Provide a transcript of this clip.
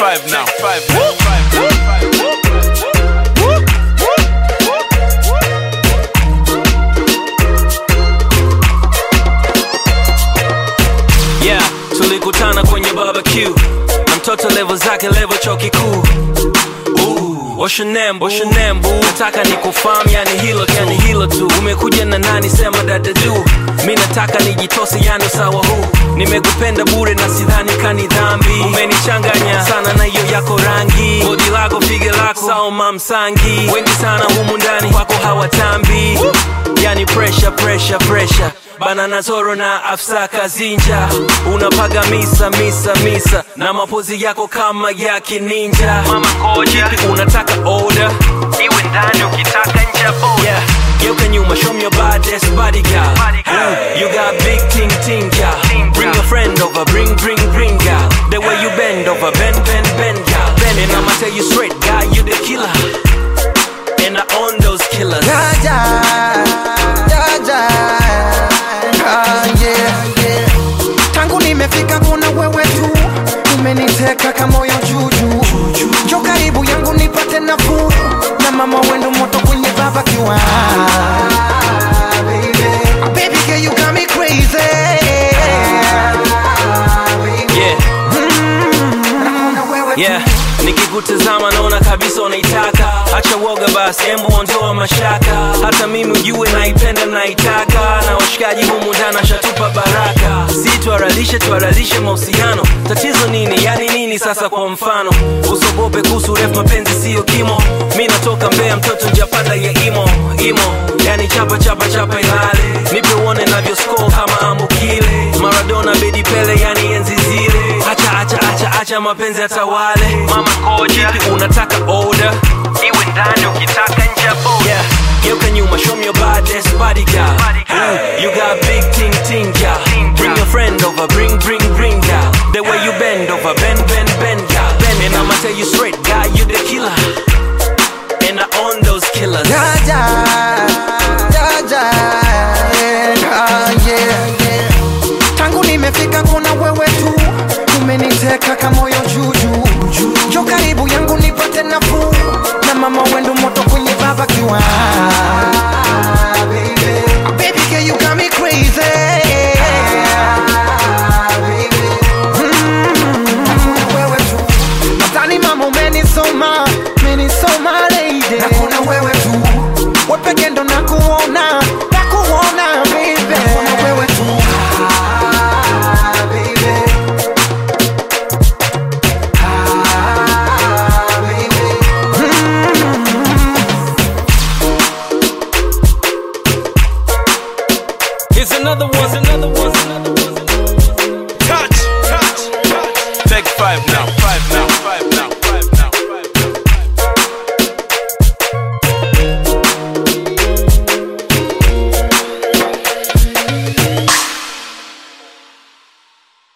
five now. Five now. Five now. Five now. yeah tulikutana kwenye barbecue na mtoto levo zake levo chuo kikuu Ooh, What's your name, what's your name, boo? nataka ni kufahamu yani hilo tu, yani hilo tu umekuja na nani sema dada du mi nataka nijitose yani usawa huu nimekupenda bure na sidhani kani dhambi umenichanganya sana na hiyo yako rangi bodi lako pige lako saoma msangi wengi sana humu ndani kwako hawatambi yani pressure pressure pressure banana zoro na afsa kazinja unapaga misa misa misa na mapozi yako kama ya kininja mama koja Kipi unataka order iwe ndani ukitaka nje boda yeah. geuka nyuma show me your baddest body girl Ooh, you got big ting ting girl bring your friend over bring bring bring girl the way you bend over bend bend bend girl bend and I'ma tell you straight guy you the killer and I own those killers Jaja, jaja, ah, yeah, yeah. Tangu nimefika kuna wewe tu umeniteka kama moyo juju jo karibu yangu nipate nafuu na mama wendo moto kwenye baba kiwa Baby girl you got me crazy yeah Naona wewe tu. yeah nikikutazama naona kabisa unaitaka acha woga basi embu ondoa mashaka hata mimi ujue naipenda naitaka na washikaji humu ndani ashatupa baraka si tuaralishe tuaralishe mahusiano tatizo nini yani nini sasa kwa mfano usogope kuhusu refu mapenzi siyo kimo mi natoka mbea mtoto njapanda ya imo imo yani chapa chapa chapa ilale nipe uone navyo score kama ambukile maradona bedi pele yani enzi zile acha acha acha acha mapenzi atawale mama koja Kipi unataka order iwe ndani ukitaka nje boda yeah. geuka nyuma show me your baddest body girl Ooh, you got big ting ting girl bring your friend over bring bring bring girl the way you bend over bend bend bend girl bend and I'ma tell you straight guy you the killer and I own those killers Jaja, jaja, yeah, ah, yeah, yeah. Tangu nimefika kuna wewe tu umeniteka kama moyo juju jo karibu yangu nipate nafuu na mama wendo moto kwenye baba kiwa Baby girl you got me crazy Mm, hakuna wewe tu nadhani mama umenisoma umenisoma lady nakuna wewe tu wepeke ndo nakuona nakuona baby nakuna wewe tu ah, baby ah, baby Here's another one, here's another one, here's another one. Touch. Touch. Touch. Take five now. Five now. Five